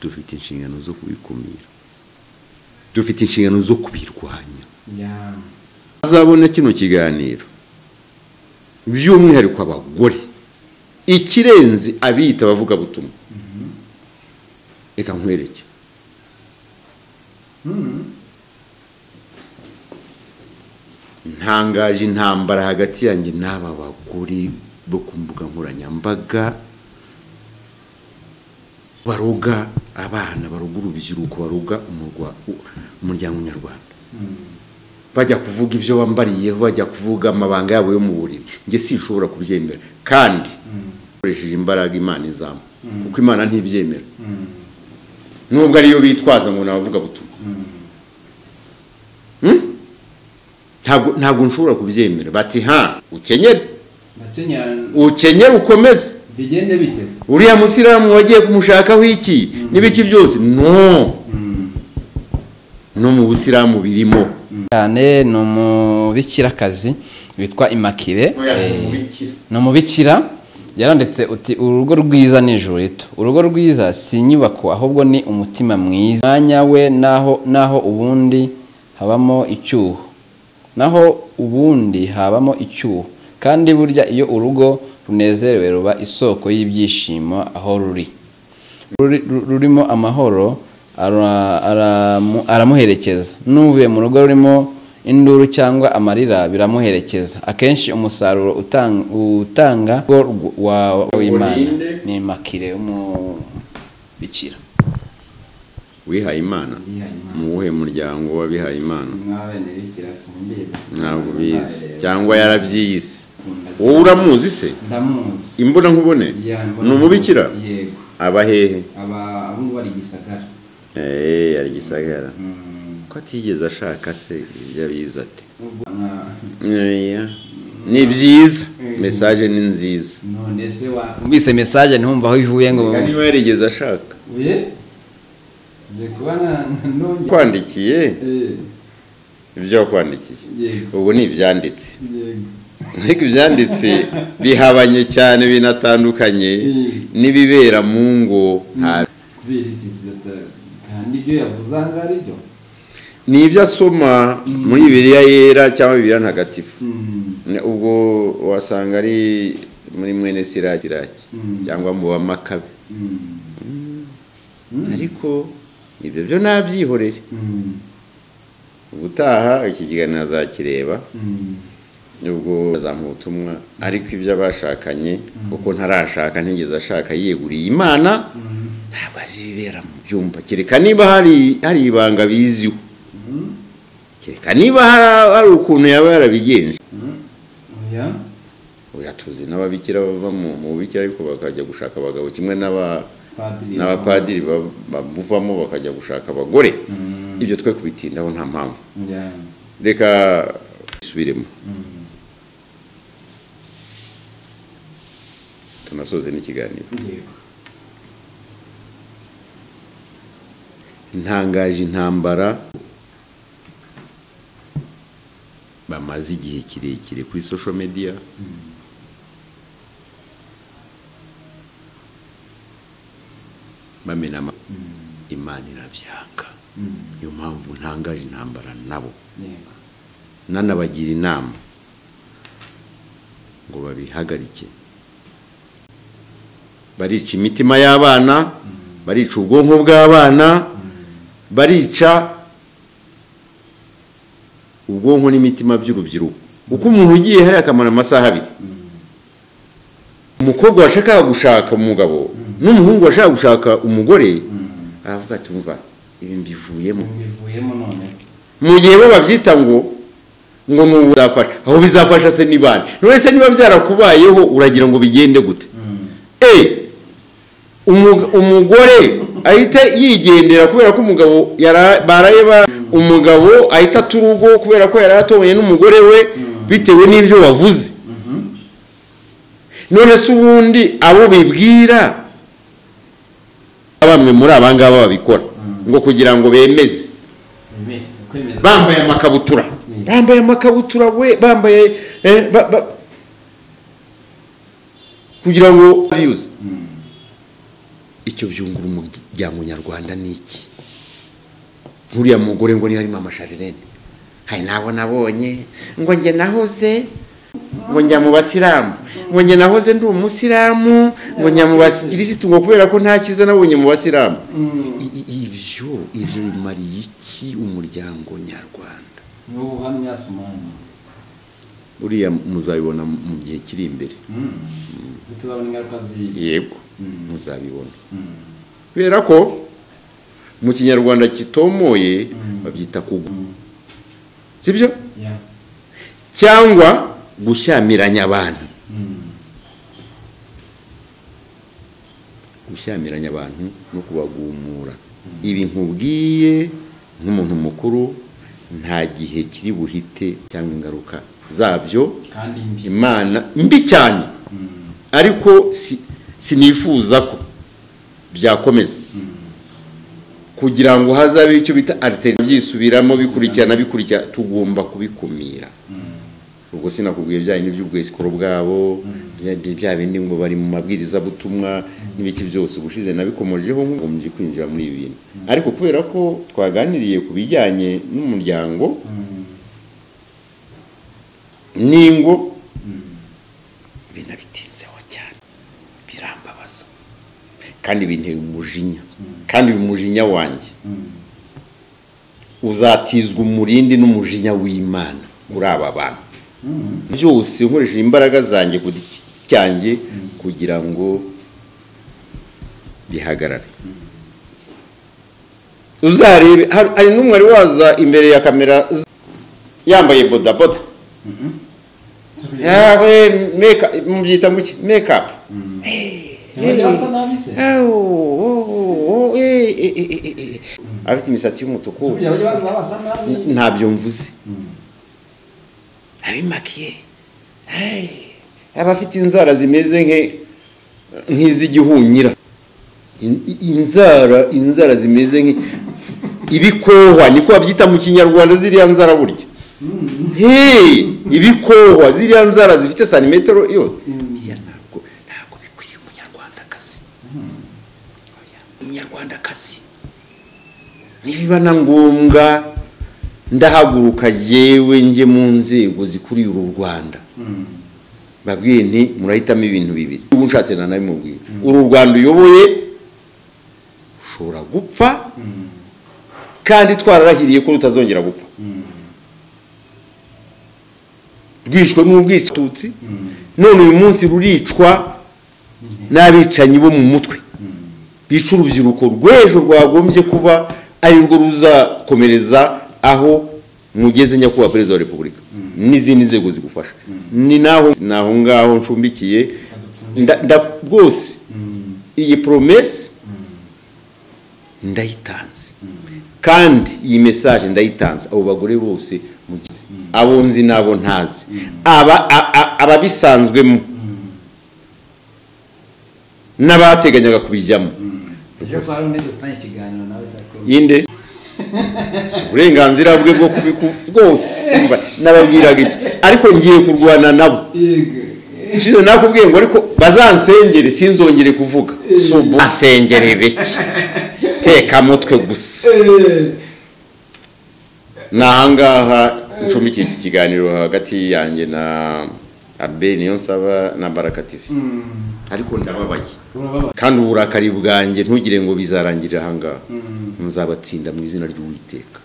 dufite inshingano zo kubikumira dufite inshingano zo kubirwanya ya azabona kino kiganiro by'umwihariko abagore ikirenze abiyita abavugabutumwa reka nkwereke ntangaje intambara hagati yanjye n'aba bagore bo ku mbuga nkoranyambaga baroga abana baroga urubyiruko baroga umurwa- umuryango nyarwanda bajya kuvuga ibyo bambariyeho bajya kuvuga amabanga yabo yo mu buriri njye sinshobora kubyemera kandi ukoresheje imbaraga imana izamu kuko imana ntibyemera nubwo ariyo bitwaza ngo ni abavugabutumwa Hmm? ntabwo ntabwo nshobora kubyemera bati ha ukenyere bakenyera ukenyere ukomeze bigende biteze uriya musilamu wagiye kumushakaho iki n'ibiki byose no no mu busilamu birimo cyane ni umubikirakazi witwa imakire Eh, ni umubikira yaranditse uti urugo rwiza ni ijuru rito urugo rwiza si inyubako ahubwo ni umutima mwiza umwanya we naho naho ubundi habamo icyuho naho ubundi habamo icyuho kandi burya iyo urugo runezerewe ruba isoko y'ibyishimo aho ruri ruri- ru- rurimo amahoro ara- aramu- aramuherekeza n'uvuye mu rugo rurimo induru cyangwa amarira biramuherekeza akenshi umusaruro utan- utanga wo rw- wa- w'imana Urinde. ni makire w'umubikira wihaye imana mu wuhe muryango w'abihaye imana ntabwo bizi cyangwa yarabyiyise wowe uramuzi se ndamuzi imbona nkubone ni umubikira yego aba hehe aba abungu bari gisagara eee ari gisagara ko atigeze ashaka se ibyo abizi ate Oya. ni byiza mesaje ni nziza none se wumvise mesaje ntihumva aho ivuye ngo niba yarigeze ashaka uye ngiye kuba na- na- nongeye kwandikiye Eh, ibyo wakwandikiye yego ubu ni ibyanditse yego ariko ibyanditse bihabanye cyane binatandukanye n'ibibera mu ngo nta- kubera iki zidata- nta n'ibyo yavuze aha ngaha ari byo ni ibyo asoma muri bibiliya yera cyangwa bibiliya ntagatifu Ne- ubwo wasanga ari muri mwene sirakiraki Mm. cyangwa mu bamakabe ariko ibyo byo nabyihoreye ubutaha iki kiganiro azakireba nubwo bazamuha ubutumwa ariko ibyo abashakanye kuko ntarashaka ntigeze ashaka yeguriye imana ntabwo azi ibibera mu byumba kereka niba hari hari ibanga biziho kereka niba hari hari ukuntu yaba yarabigenje oya oya tuzi n'ababikira bava mu mu bubikira ariko bakajya gushaka abagabo kimwe n'aba- padiri n'abapadiri ba- babuvamo bakajya gushaka abagore ibyo twe kubitindaho nta mpamvu Ya. reka dusubiremo tunasoze n'ikiganiro ntangaje intambara bamaze igihe kirekire kuri social media bamena ama- imana irabyanga niyo mpamvu ntangaje intambara nabo yego nanabagira inama ngo babihagarike barica imitima y'abana barica ubwonko bw'abana barica ubwonko n'imitima by'urubyiruko kuko umuntu ugiye hariya akamara amasaha abiri umukobwa washakaga gushaka umugabo n'umuhungu washakaga gushaka umugore aravuga ati "Umva, ibi mbivuyemo bivuyemo none mu gihe bo babyita ngo ngo ni ubu bizafasha aho bizafasha se ni bande none se niba byarakubayeho uragira ngo bigende gute e umu- umugore ahita yigendera kubera ko umugabo yara- baraye ba umugabo ahita ata urugo kubera ko yari atobanye n'umugore we bitewe n'ibyo wavuze none se ubundi abo bibwira bamwe muri abangaba babikora ngo kugira ngo bemeze bambaye amakabutura bambaye amakabutura we bambaye eh, ba- ba- kugira ngo abiyuze icyo byungura umuryango nyarwanda ni iki nk'uriya mugore ngo niyo harimo amasharirene hari nabo nabonye ngo njye nahoze ngo njya mu basilamu ngo njye nahoze ndi umusilamu ngo njya mu bakirisitu ngo kubera ko nta cyiza nabonye mu basilamu I- i- ibyo ibyo bimariye iki umuryango nyarwanda niwo buhamya sumani uriya muzabibona mu gihe kiri imbere tuzabona ingaruka z'iyi yego muzabibona kubera ko mu kinyarwanda kitomoye babyita kugwa sibyo ya cyangwa gushyamiranya abantu gushyamiranya abantu no kubagumura ibi nkubwiye nk'umuntu mukuru nta gihe kiri buhite cyangwa ingaruka zabyo kandi mbi imana mbi cyane ariko si- sinifuza ko byakomeza kugira ngo hazabe icyo bita alternative byisubiramo bikurikirana bikurikira tugomba kubikumira ubwo sinakubwiye bya bindi by'ubwesikoro bwabo bya- bya- bya bindi ngo bari mu mabwiriza butumwa n'ibiki byose ubushize nabikomojeho ngombye kwinjira muri ibi bintu ariko kubera ko twaganiriye ku bijyanye n'umuryango n'ingo ibi nabitinzeho cyane birambabaza kandi binteye umujinya kandi uyu mujinya wanjye uzatizwa umurindi n'umujinya w'imana muri aba bantu byose nkoresheje imbaraga zanjye ku giti cyanjye kugira ngo bihagarare uzarebe hari hari n'umwe wari waza imbere ya kamera z- yambaye bodaboda yawe meka mubyita muki mekapu yasa nabi se afite imisatsi y'umutuku burya bajya baza basa nabi ntabyo mvuze abimakiye hey, abafite inzara zimeze nke- nk'iz'igihunyira In- i- inzara inzara zimeze nk ibikohwa niko babyita mu kinyarwanda ziriya nzara burya hey, ibikohwa ziriya nzara zifite santimetero yo Oya, ntabwo ntabwo bikwiye umunyarwandakazi Oya, umunyarwandakazi nibiba na ngombwa ndahaguruka yewe njye mu nzego zikuriye uru rwanda babwiye nti murahitamo ibintu bibiri ubu nshatse na nabimubwira uru rwanda uyoboye ushobora gupfa kandi twararahiriye ko rutazongera gupfa rwishwe n'ubwicanyi none uyu munsi ruricwa n'abicanyi bo mu mutwe bica urubyiruko rw'ejo rwagombye kuba ari rwo ruzakomereza aho mugeze nyakubahwa perezida wa repubulika n'izindi nzego zigufasha ni naho ni aho ngaho ncumbikiye nda- nda- rwose iyi poromesi ndayitanze kandi iyi mesaje ndayitanze abo bagore bose mugize abo nzi n'abo ntazi aba- a- a- ababisanzwemo n'abateganyaga kubijyamo ejo kwa rundi dufitanye ikiganiro nawe sakuru yinde Si uburenganzira bwe bwo kubiku bwose umva, nababwiraga iki ariko ngiye kurwana nabo ushize nakubwiye ngo ariko bazansengere sinzongere kuvuga si ubu nsengere bike teka mutwe gusa ni ahangaha ncumbikiye iki kiganiro hagati yanjye na abe niyo nsaba na baraka tv ariko ndababaye kandi uburakari bwanjye ntugire ngo bizarangirire ahangaha nzabatsinda mu izina ry'uwiteka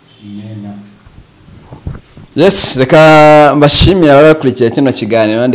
yes reka mbashimira ababakurikiye kino kiganiro